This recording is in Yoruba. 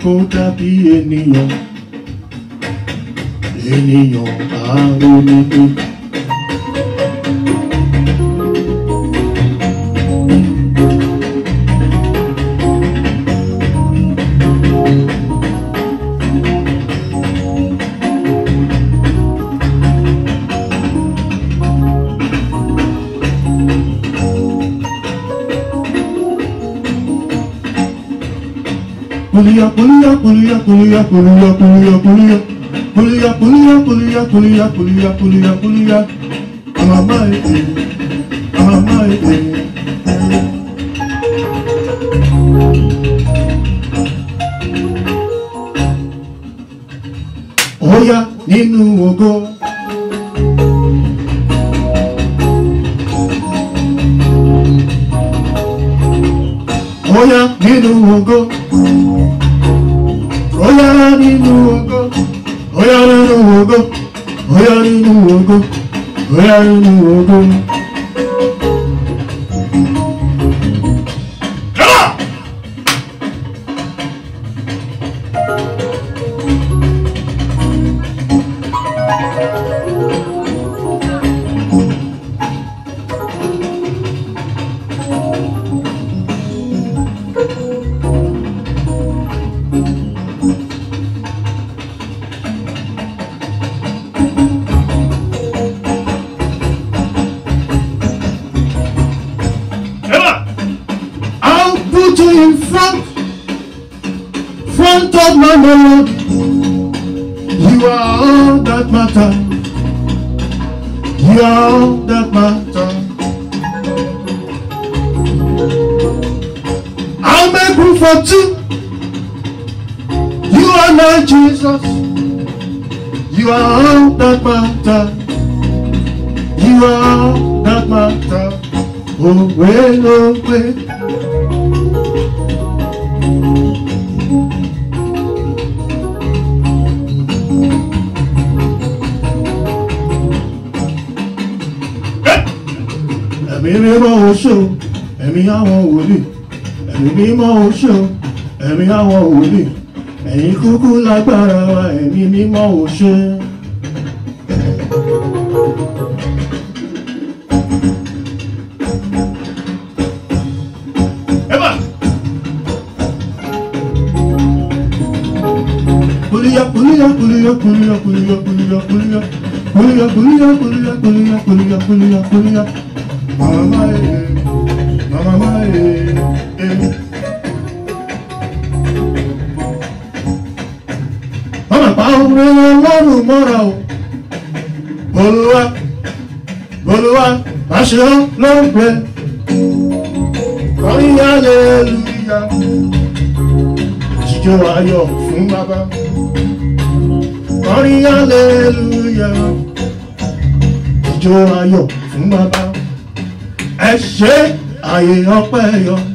kó dàbí ènìyàn ènìyàn àrònúpé. Pulia, pulia, pulia, pulia, pulia, pulia, pulia. Pulia, pulia, pulia, pulia, pulia, pulia, pulia. Mama, eh, mama, eh. Oya nínú ògo. Oya nínú ògo. Oya nínú ògo. Oya nínú ògo. Oya nínú ògo. Oya nínú ògo. Come on! Emma, I'll put you in front, front of my melody. You are all that matter. You are all that matter. I'll make room for two. You are my Jesus. You are all that matter. You are all that matter. Oh, well, oh, well. ẹ̀mí mímọ́ oṣù ẹ̀mí àwọn wòlíì ẹ̀mí mímọ́ oṣù ẹ̀mí àwọn wòlíì ẹ̀yin kúkú lágbára wa ẹ̀mí mímọ́ oṣù. Emma! Pulia, pulia, pulia, pulia, pulia, pulia, pulia. Pulia, pulia, pulia, pulia, pulia, pulia, pulia. Mama, eh, mama, eh, eh. Mama, pa ọ̀rẹ́ ọlọ́run mọ́ra o. Olúwa, Olúwa, àṣẹ ọlọ́gbẹ́. Kọrin hallelujah. Jíjó ayọ̀ fún bàbá. Kọrin hallelujah. Jíjó ayọ̀ fún bàbá. Ẹ ṣe àyè ọpẹ́ yọ.